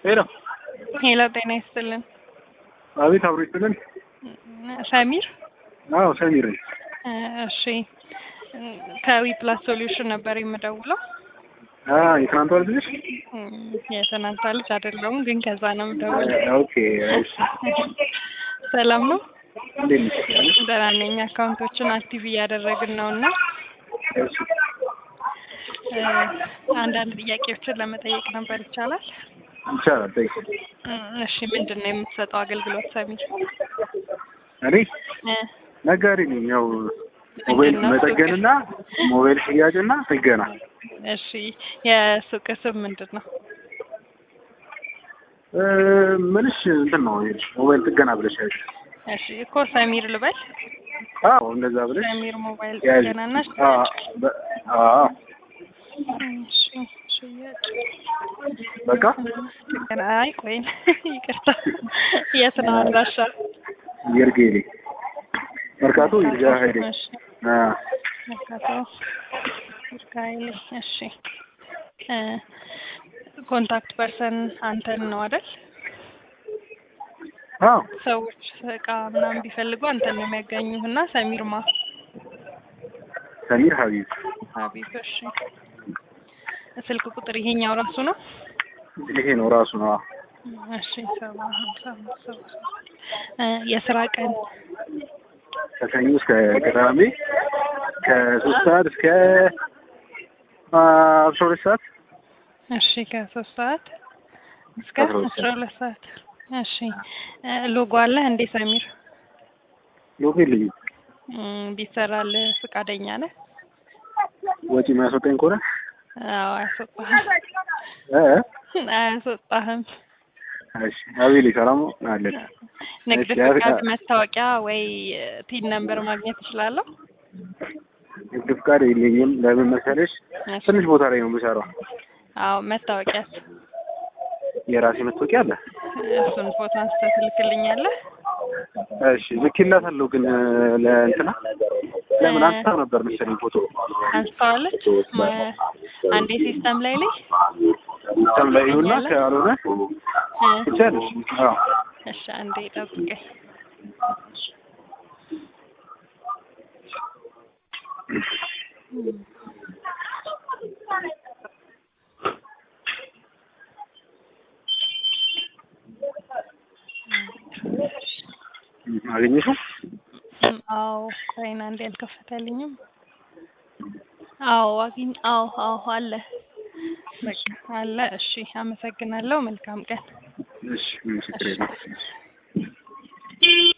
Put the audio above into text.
ሄሎ ሄሎ፣ ጤና ይስጥልን። አቤት፣ አብሮ ይስጥልን። ሰሚር አዎ ሰሚር ነኝ። እሺ፣ ከዊ ፕላስ ሶሉሽን ነበር የምደውለው። አ የትናንቷ ልጅ ነሽ? የትናንቷ ልጅ አይደለሁም፣ ግን ከዛ ነው የምደውለው። ኦኬ እሺ። ሰላም ነው? እንዴት ነሽ? ደህና ነኝ። አካውንቶችን አክቲቭ እያደረግን ነው እና እሺ አንዳንድ ጥያቄዎችን ለመጠየቅ ነበር። ይቻላል? ይቻላል። ጠይቅ። እሺ፣ ምንድን ነው የምትሰጠው አገልግሎት ሰሚር? እኔ እ ነጋዴ ነኝ። ያው ሞባይል ምንድን ነው መጠገንና ሞባይል ሽያጭና ጥገና። እሺ፣ የሱቅ ስም ምንድን ነው? እ ምንሽ እንትን ነው ይኸውልሽ፣ ሞባይል ጥገና ብለሽ ያዥ። እሺ እኮ ሰሚር ልበል? አዎ እንደዛ ብለሽ ሰሚር ሞባይል ያዥ። ጥገናና አ በ- አዎ እሺ፣ ሽያጭ በቃ ጥገና። አይ ቆይ ይቅርታ፣ የት ነው አድራሻ? ይርጌሌ መርካቶ ይርጋ ሀይሌ እሺ፣ አ መርካቶ ይርጋ ኃይሌ። እሺ እ ኮንታክት ፐርሰን አንተን ነው አይደል? አዎ ሰዎች እቃ ምናምን ቢፈልጉ አንተን ነው የሚያገኙህ እና ሰሚር ማ ሰሚር ሀቢብ ሀቢብ። እሺ ስልክ ቁጥር ይሄኛው ራሱ ነው? ይሄ ነው ራሱ ነው። አዎ እሺ ሰባ ሀምሳ አምስት ሰባ እ የስራ ቀን ከሰኞ እስከ ቅዳሜ ከሶስት ሰዓት እስከ አስራ ሁለት ሰዓት እሺ ከሶስት ሰዓት እስከ አስራ ሁለት አስራ ሁለት ሰዓት እሺ እ ሎጎ አለ እንዴ ሰሚር? ሎጎ የለኝም። እም፣ ቢሰራልህ ፈቃደኛ ነህ? ወጪ የሚያስወጣኝ ከሆነ አዎ አያስወጣህም እ አያስወጣህም። እሺ አቤሌ ሰላም አለን። ንግድ እሺ፣ ያ- ፍቃድ፣ መታወቂያ ወይ ቲን ነምበር ማግኘት እችላለሁ? ንግድ ፍቃድ የለኝም። ለምን መሰለሽ እሺ። ትንሽ ቦታ ላይ ነው የምሰራው። አዎ መታወቂያስ? የራሴ መታወቂያ አለ። እሱን ፎቶ አንስተህ ትልክልኛለህ? እሺ ልኬላታለሁ፣ ግን ለእንትና ለምን አንስታው ነበር መሰለኝ ፎቶ አንስተዋለች? ማ- አንዴ ሲስተም ላይ ላይ ሲስተም ላይ ይሁንና ካልሆነ እ፣ ትቻለሽ። አዎ እሺ አንዴ ጠብቀኝ። አገኘሽው? እም፣ አዎ ቆይና አንዴ አልከፈተልኝም። አዎ አግኝ አዎ አዎ አለ በቃ አለ። እሺ አመሰግናለሁ። መልካም ቀን። እሺ ምን ችግር የለም።